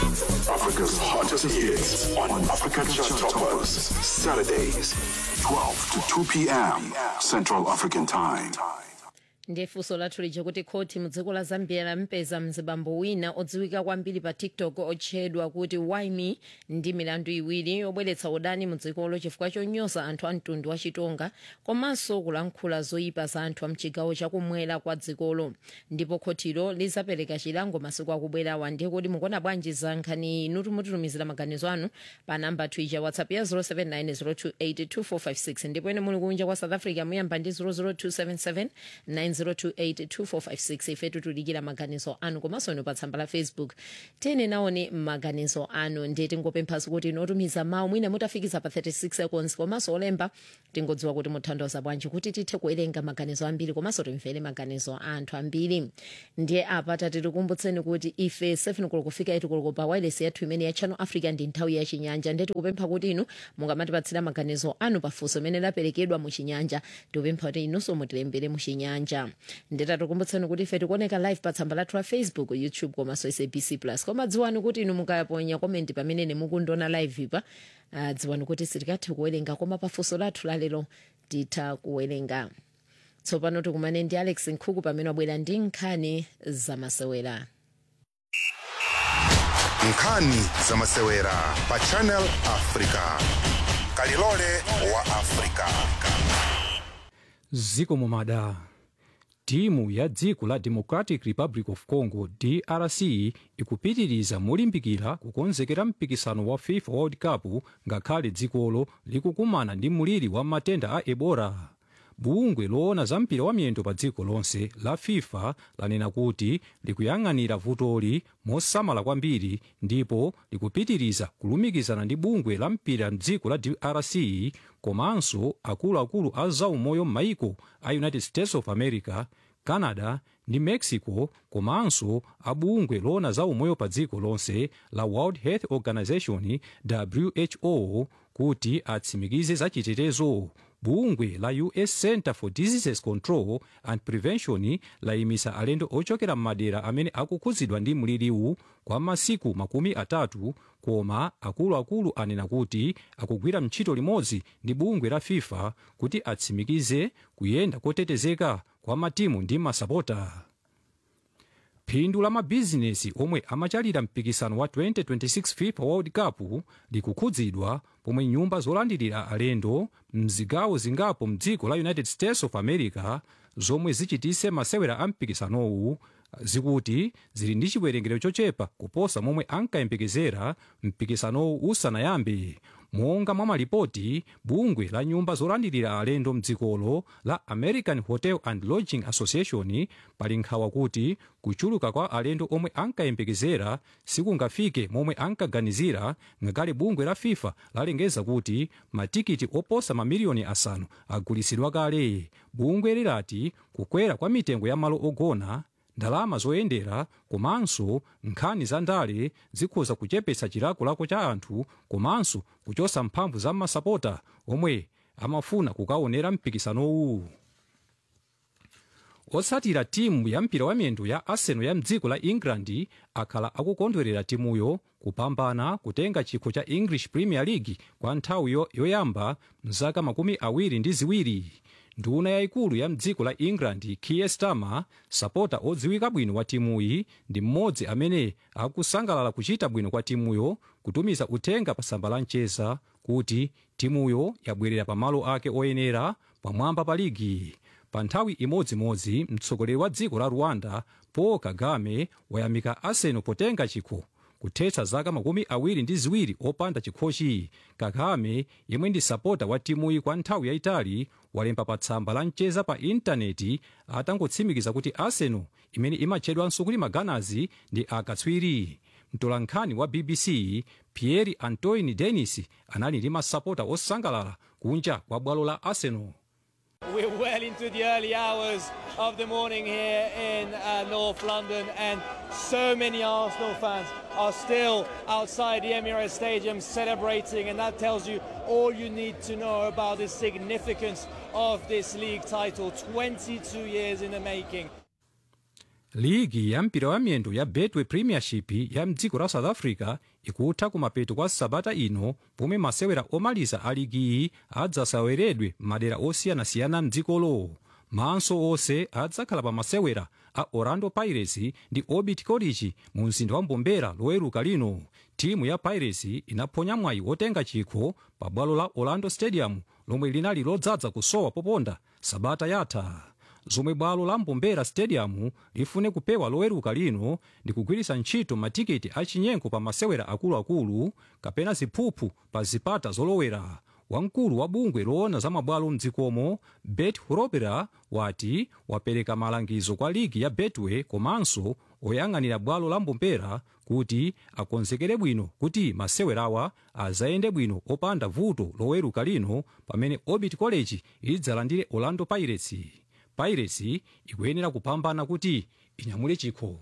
Africa's hottest hits on Africa Chart Toppers. Saturdays, 12 to 2 p.m. Central African Time. ndiye funso lathu lija kuti khoti mudziko la zambia lampeza mzibambo wina odziwika kwambiri pa tiktok otchedwa kuti wime ndi milandu iwiri yobweretsa udani mudzikolo chifukwa chonyoza anthu a mtundu wa chitonga komanso kulankhula zoyipa za anthu a mchigawo chakumwera kwa dzikolo ndipo khotilo lizapereka chilango masiku akubwerawa ndiye kuti mukuona bwanji za nkhani inu mutitumizira maganizo anu pa namba twitter whatsapp ya 0790282456 ndipo ene muli kunja kwa south africa muyamba ndi 00277 902825456 ife titulikira maganizo anu komanso ino pa tsamba la facebook tene naone maganizo anu ndiye tingopemphaso kuti inotumiza mawu mwina mutafikiza pa 36 seconds komanso olemba tingodziwa kuti muthandoza bwanji kuti tithe kuwerenga maganizo ambiri komanso timvere maganizo a anthu ambiri ndiye apa tatikukumbutseni kuti ife 7 koloko kufika 8 koloko pa wireless yathu imene ya channel africa ndi nthawi ya chinyanja ndiye tikupempha kuti inu mungamatipatsira maganizo anu pafunso imene laperekedwa mu chinyanja tikupempha kuti inunso mutilembere mu chinyanja nditatikumbutseni kuti ife tikuoneka live pa tsamba lathu la facebook youtube komanso sabc plus koma dziwani kuti inu mukaponya komenti pamene nemukundiona live pa uh, dziwani kuti sitikathe kuwerenga koma pafunso lathu lalero titha kuwerenga tsopano tikumane ndi alex nkhuku pamene wabwera ndi nkhani zamasewera nkhani zamasewera pa channel africa kalilole wa africa ziko mumada timu ya dziko la democratic republic of congo drc ikupitiriza molimbikira kukonzekera mpikisano wa fifa world cup ngakhale dzikolo likukumana ndi muliri wa matenda a ebola bungwe loona za mpira wa miyendo pa dziko lonse la fifa lanena kuti likuyang'anira vutoli mosamala kwambiri ndipo likupitiriza kulumikizana ndi bungwe la mpira mdziko la drc komanso akuluakulu a zaumoyo m'maiko a united states of america canada ndi mexico komanso abungwe loona za umoyo pa dziko lonse la world health organization who kuti atsimikize zachitetezo bungwe la us center for diseases control and prevention layimisa alendo ochokera m'madera amene akukhudzidwa ndi mliriwu kwa masiku makumi atatu koma akuluakulu anena kuti akugwira ntchito limodzi ndi bungwe la fifa kuti atsimikize kuyenda kotetezeka kwa matimu ndi masapota phindu la mabizinesi omwe amachalira mpikisano wa 2026 fifa world cup likukhudzidwa pomwe nyumba zolandilira alendo mzigawo zingapo mdziko la united states of america zomwe zichitise masewera a mpikisanowu zikuti zili ndi chiwerengero chochepa kuposa momwe ankayembekezera mpikisanowu usanayambe monga mwa malipoti bungwe la nyumba zolandilira alendo mdzikolo la american hotel and lodging association pali nkhawa kuti kuchuluka kwa alendo omwe ankayembekezera sikungafike momwe ankaganizira ngakhale bungwe la fifa lalengeza kuti matikiti oposa mamiliyoni asanu agulitsidwa kale bungwe lilati kukwera kwa mitengo ya malo ogona ndalama zoyendera komanso nkhani za ndale zikhoza kuchepetsa chilakolako cha anthu komanso kuchotsa mphamvu za masapota omwe amafuna kukaonera mpikisanowu otsatira timu ya mpira wa miyendo ya arsenal ya mdziko la england akhala akukondwerera timuyo kupambana kutenga chikho cha english premier league kwa nthawi yo- yoyamba mzaka makumi awiri ndi ziwiri nduna yayikulu ya mdziko la england kier starmer sapota odziwika bwino wa timuyi ndi mmodzi amene akusangalala kuchita bwino kwa timuyo kutumiza uthenga pa tsamba la mcheza kuti timuyo yabwerera pa malo ake oyenera pamwamba pa ligi pa nthawi imodzimodzi mtsogoleri wa dziko la rwanda paul kagame wayamika arsenal potenga chikho kuthetsa zaka makumi awiri ndi ziwiri opanda chikhochi kagame yemwe ndi sapota wa timuyi kwa nthawi yayitali walemba pa tsamba la mcheza pa intaneti atangotsimikiza kuti arsenal imene imatchedwanso kuti maganazi ndi akatswiri mtolankhani wa bbc pierre antoine denis anali ndi masapota osangalala kunja kwa bwalo la arsenal We're well into the early hours of the morning here in uh, North London, and so many Arsenal fans are still outside the Emirates Stadium celebrating, and that tells you all you need to know about the significance of this league title 22 years in the making. ligi ya mpira wa miyendo ya betway premiership ya mdziko la south africa ikutha kumapeto kwa sabata ino pomwe masewera omaliza a ligi iyi adzasaweredwe m'madera osiyanasiyana mdzikolo maso onse adzakhala pa masewera a orlando pirates ndi orbit college mu mzinda wa mbombela loweruka lino timu ya pirates inaphonya mwayi wotenga chikho pa bwalo la orlando stadium lomwe linali lodzaza kusowa poponda sabata yatha zomwe bwalo la mbombela stadium lifune kupewa loweruka lino ndi kugwiritsa ntchito matiketi achinyengo pa masewera akuluakulu kapena ziphuphu pa zipata zolowera wamkulu wa bungwe loona za mabwalo mdzikomo bet horopera wati wapereka malangizo kwa ligi ya betway komanso oyang'anira bwalo la mbombela kuti akonzekere bwino kuti masewerawa azayende bwino opanda vuto loweruka lino pamene orbit college idzalandire orlando pirates pirates ikuyenera kupambana kuti inyamule chikho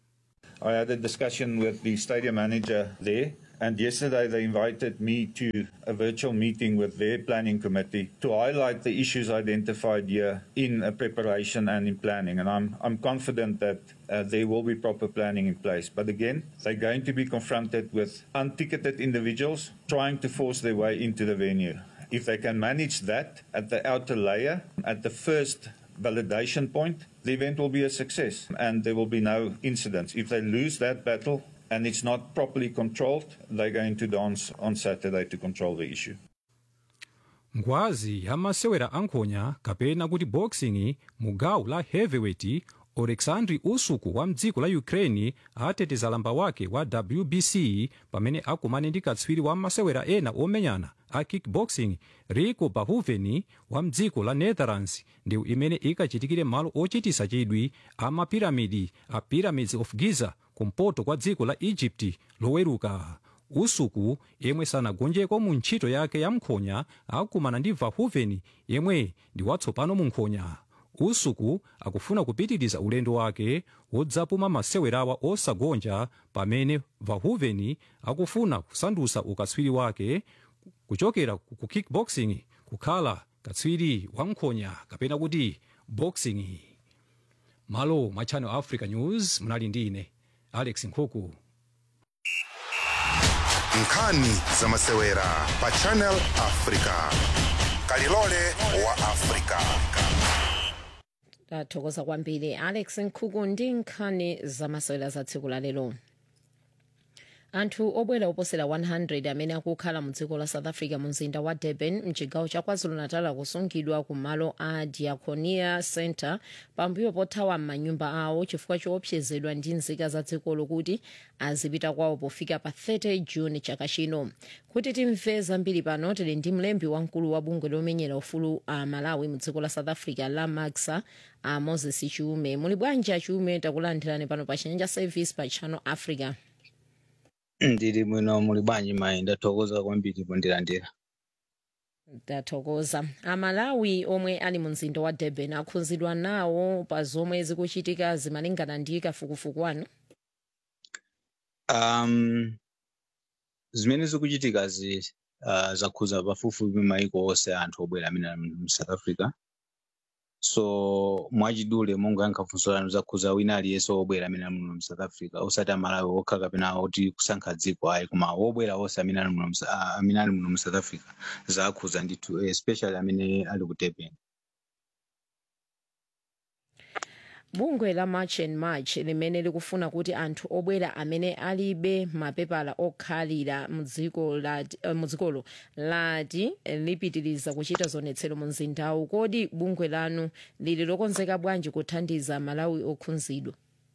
I had a discussion with the stadium manager there, and yesterday they invited me to a virtual meeting with their planning committee to highlight the issues identified here in uh, preparation and in planning. And I'm, I'm confident that uh, there will be proper planning in place. But again, they're going to be confronted with unticketed individuals trying to force their way into the venue. If they can manage that at the outer layer, at the first validation point, the event will be a success and there will be no incidents. If they lose that battle and it's not properly controlled, they're going to dance on Saturday to control the issue. ngwazi ya masewera ankhonya kapena kuti boxing mu gawo la heavyweight oleksandr usyk wa mdziko la ukraine ateteza lamba wake wa wbc pamene akumane ndi katswiri wa masewera ena omenyana a kickboxing rico verhoeven wa mdziko la netherlands ndiwo imene ikachitikire malo ochitisa chidwi a mapiramidi a pyramids of giza kumpoto kwa dziko la egypt loweruka usyk yemwe sanagonjeko mu ntchito yake ya mkhonya akumana ndi verhoeven yemwe ndi watsopano mu nkhonya usyk akufuna kupitiriza ulendo wake wodzapuma masewerawa osagonja pamene verhoeven akufuna kusandutsa ukatswiri wake kuchokera ku kickboxing kukhala katswiri wa nkhonya kapena kuti boxing malo mwa channel africa news munali ndi ine alex nkhuku nkhani za masewera pa channel africa kalilole wa africa tathokoza kwambiri alex nkhuku ndi nkhani zamasewera za tsiku la lero anthu obwera oposera 100 amene akukhala mu dziko la south africa mu mzinda wa durban mchigawo cha kwazulu-natal akusungidwa ku malo a diaconia center pambuyo pothawa m'manyumba awo chifukwa choopsezedwa ndi nzika za dzikolo kuti azipita kwawo pofika pa 30 juni chaka chino kuti timve zambiri pano tili ndi mlembi wamkulu wa bungwe lomenyera ufulu a malawi mu dziko la south africa la maxa a moses chiume muli bwanji achiume takulandirani pano pa chinyanja service pa channel africa ndili bwino muli bwanji mayi ndathokoza kwambiri pondilandira ndathokoza amalawi omwe ali mu mzinda wa durban akhudzidwa nawo pa zomwe zikuchitika zimalingana ndi kafukufuku wanu um zimene zikuchitikazi uh, zakhudza pafupifupi maiko onse anthu obwera amene ali mu south africa so mwachidule monga yankhafunso lanu zakhudza wina aliyense obwera amene ali muno mu south africa osati amalawi okha kapena oti kusankha dziko ayi koma obwera onse amene ali muno mu Sa- ah, amene ali muno mu south africa zakhudza ndithu especially amene ali ku durban bungwe la march and march limene likufuna kuti anthu obwera amene alibe mapepala okhalira mu dziko lati- eh, mu dzikolo lati eh, lipitiriza kuchita zionetsero mu mzindawu kodi bungwe lanu lili lokonzeka bwanji kuthandiza malawi okhudzidwa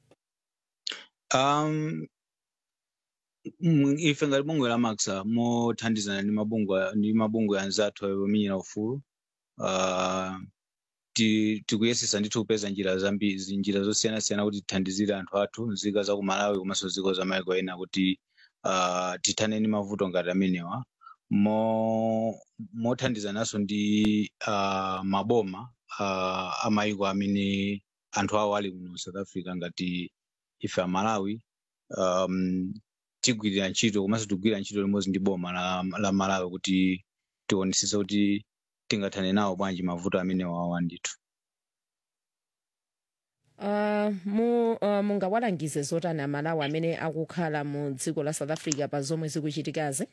um mm, ife ngati bungwe la maxa mothandizana ndi mabungwe ndi mabungwe anzathu omenyera ufulu uh, ti- tikuyesesa ndithu kupeza njira zambiri njira zosiyanasiyana kuti tithandizire anthu athu nzika za ku malawi komanso ziko za maiko ena kuti uh, tithane ndi mavuto ngati amenewa mo mothandizananso ndi uh, maboma uh, amaiko amene anthu awo ali muno south africa ngati ife amalawi um, tigwirira ntchito komanso tigwirira ntchito limodzi ndi boma la, la malawi kuti tionetsetse kuti tingathane nawo bwanji mavuto amene wawa ndithu uh, mu, uh, mungawalangize zotani amalawi amene akukhala mu dziko la south africa pa zomwe zikuchitikazi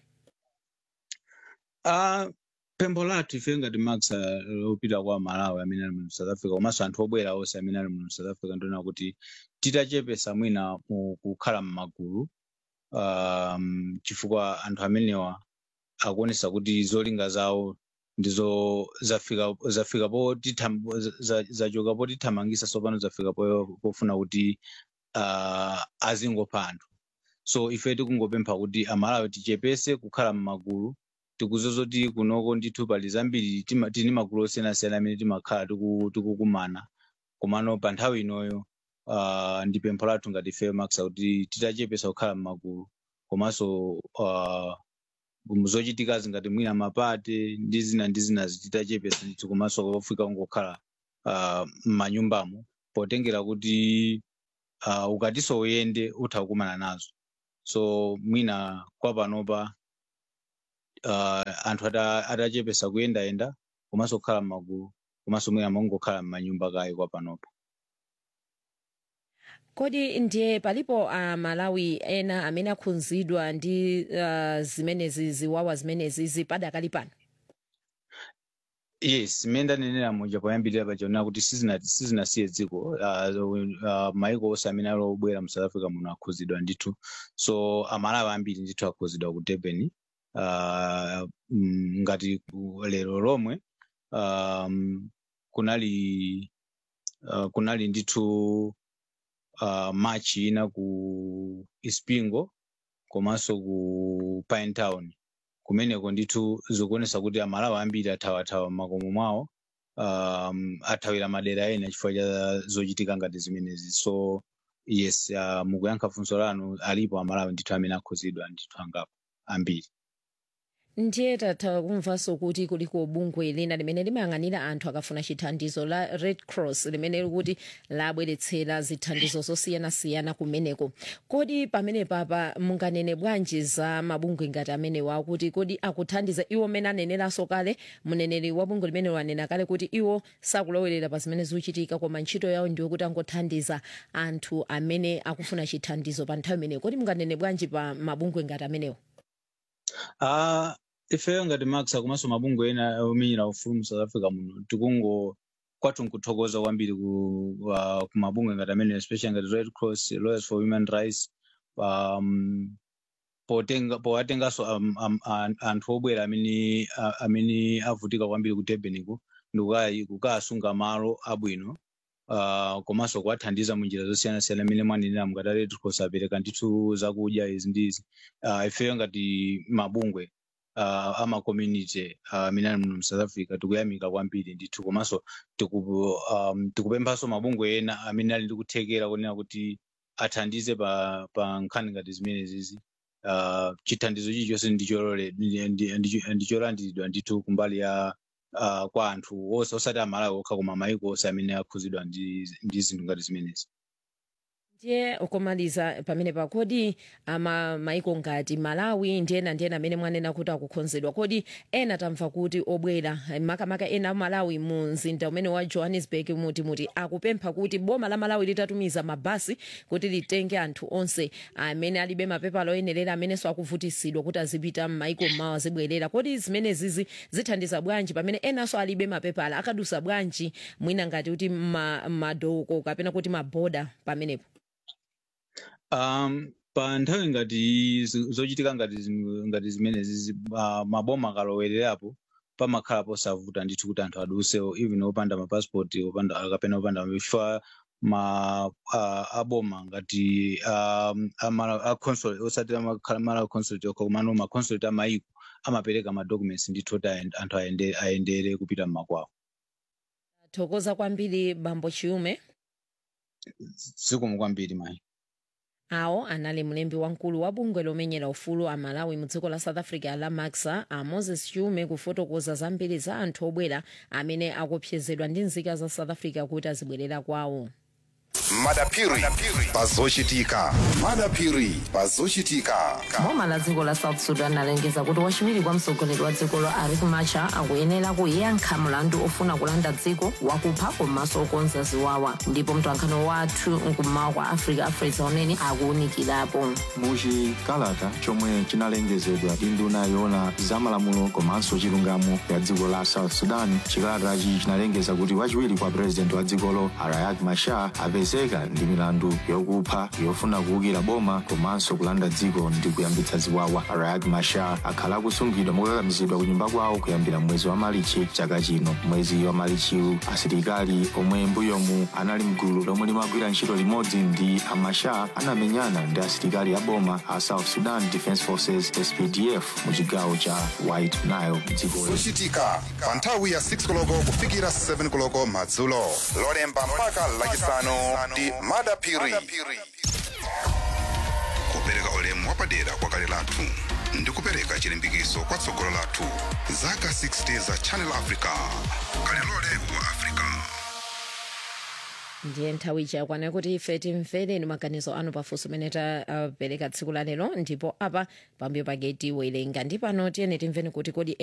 Ah, pempho lathu ife ngati max ah, lopita kwa malawi amene ali mu south africa komanso anthu obwera onse amene ali mu south africa ndiona kuti titachepesa mwina mu kukhala m'magulu um, chifukwa anthu amenewa akuonesa kuti zolinga zawo ndizo zafika zafika po titham- za- za- zachoka potithamangisa tsopano zafika po- pofuna kuti uh, azingopha anthu so ife tikungopempha kuti amalawi tichepese kukhala m'magulu tikuzozoti kunoko ndithu pali zambiri tima- tini magulu osiyanasiyana amene timakhala tiku- tikukumana komano pa nthawi inoyo uh, ndi pempho lathu ngati ife max kuti titachepesa kukhala m'magulu komanso uh, zochitikazi ngati mwina mapate ndi zina ndi zina titachepesa ndithu komanso kofika kungokhala uh, m'manyumbamo potengera kuti uh, ukatiso uyende utha kukumana nazo so mwina kwa panopa uh, anthu ata- atachepesa kuyendayenda komanso kukhala m'magulu komanso mwina mongokhala m'manyumba kayi kwa panopa kodi ndiye palipo amalawi ena amene akhudzidwa ndi uh, zimenezi ziwawa zimenezi zipadakali pano yes mmene ndanenera muja poyambirira pachaonera kuti sizina- sizinasiye dziko uh, uh, maiko onse amene ali obwera mu south africa muno akhudzidwa ndithu so amalawi ambiri ndithu akhudzidwa ku durban uh, mm, ngati ku- lero lomwe um, kunali uh, kunali ndithu uh, machi ina ku ispingo komanso ku pinetown kumeneko ndithu zikuonesa kuti amalawi ambiri athawathawa m'makomo mwawo um, athawira madera ena chifukwa cha zochitika ngati zimenezi so yes uh, mukuyankha funso lanu alipo amalawi ndithu amene akhudzidwa ndithu angapo ambiri ndiye tatha kumvanso kuti kuliko bungwe lina limene limayang'anira anthu akafuna chithandizo la red cross limene likuti labweretsera zithandizo zosiyanasiyana kumeneko kodi pamene papa munganene bwanji za mabungwe ngati amenewa kuti kodi akuthandiza iwo mmene aneneranso kale mneneri wa bungwe limene wanena kale kuti iwo sakulowerera pa zimene zikuchitika koma ntchito yawo ndiyo kuti angothandiza anthu amene akufuna chithandizo pa nthawi imeneyo kodi munganene bwanji pa mabungwe ngati amenewo Ah, ifeyo ngati max komanso mabungwe ena omenyera ufulu mu south africa muno tikungo kwathu nkuthokoza kwambiri ku, uh, ku mabungwe ngati amene especially ngati red cross lawyers for human rights um, potenga powatenganso um, um, an- anthu obwera amene a- amene avutika kwambiri ku durban ku ndikukayi kukasunga malo abwino uh, komanso kuwathandiza mu njira zosiyanasiyana amene mwanenera mukati a red cross apereka ndithu zakudya izi ndi izi uh, ifeyo ngati mabungwe uh, ama community uh, amene ali muno mu south africa tikuyamika kwambiri ndithu komanso tiku, um, tikupemphanso mabungwe ena amene ali ndi kuthekera kunena kuti athandize pa, pa nkhani ngati zimenezizi uh, chithandizo chilichonse ndichorole- ndi- ndi- ndi- ndicholandiridwa ndithu kumbali ya uh, kwa anthu onse osati amalawi okha koma maiko onse amene akhudzidwa ndi ndi zinthu ngati zimenezi ndiye ukomaliza pamene pa kodi ama maiko ngati malawi ndiyena ndiyena amene mwanena kuti akukhonzedwa kodi ena tamva kuti obwera eh, makamaka ena a malawi mu mzinda umene wa johannesburg muti muti akupempha kuti boma la malawi litatumiza mabasi kuti litenge anthu onse amene alibe mapepala oyenerera amenenso akuvutisidwa kuti azipita m'maiko mmawa azibwerera kodi zimenezizi zithandiza bwanji pamene enanso alibe mapepala akadusa bwanji mwina ngati kuti ma- madoko kapena kuti maboda pamenepo um, pa nthawi ngati zi- zochitika ngati zim- ngati zimenezi zi- uh, maboma akalowererapo pamakhala posavuta ndithu kuti anthu aduse even opanda mapassport opanda kapena opanda chifukwa ma uh, aboma ngati um, amala a consulate osati amakhala mala consulate okha komano ma consulate amaiko amapereka ma documents ndithu kuti ayende- anthu ayende- ayendere kupita mmakwawo thokoza kwambiri bambo chiume zikomo kwambiri mayi awo anali mlembi wamkulu wa bungwe lomenyera ufulu a malawi mu dziko la south africa la maxa a moses chiume kufotokoza zambiri za anthu obwera amene akupsezedwa ndi nzika za south africa kuti azibwerera kwawo madapiri pazochitika madapiri pazochitika boma la dziko la south sudan lalengeza kuti wachiwiri kwa mtsogoleri wa dzikolo riek machar akuyenera kuyankha mlandu ofuna kulanda dziko wakupha komanso okonza ziwawa ndipo mtolankhani wathu mkummawa kwa africa afresa unene akuwunikirapo muchikalata chomwe chinalengezedwa ndi nduna yoona zamalamulo komanso chilungamo ya dziko la south sudan chikalatachi chinalengeza kuti wachiwiri kwa purezidenti wa dzikolo riek machar apezeka ndi milandu yokupha yofuna kuwukira boma komanso kulanda dziko ndi kuyambitsa ziwawa riek machar akhala akusungidwa mokakamizidwa ku nyumba kwawo kuyambira mwezi wa malichi chaka chino mwezi wa malichiwu asilikali omwe mbuyomu anali mgulu lomwe limagwira ntchito limodzi ndi amachar anamenyana ndi asilikali a boma a south sudan defense forces spdf mu chigawo cha white nile dzikoli zochitika pa nthawi ya 6 koloko kufikira 7 koloko madzulo lolemba mpaka lachisanu ndi madapiri kupereka ulemu wapadera kwa kale lathu ndi kupereka chilimbikitso kwa tsogolo lathu zaka 60 za channel africa kalilole wa africa ndiye nthawi yakwana kuti ife timvereni maganizo anu pafunso amene tapereka tsiku la lero ndipo apa pambuyo pake tiwerenga ndi pano tiyeni timveni kuti kodi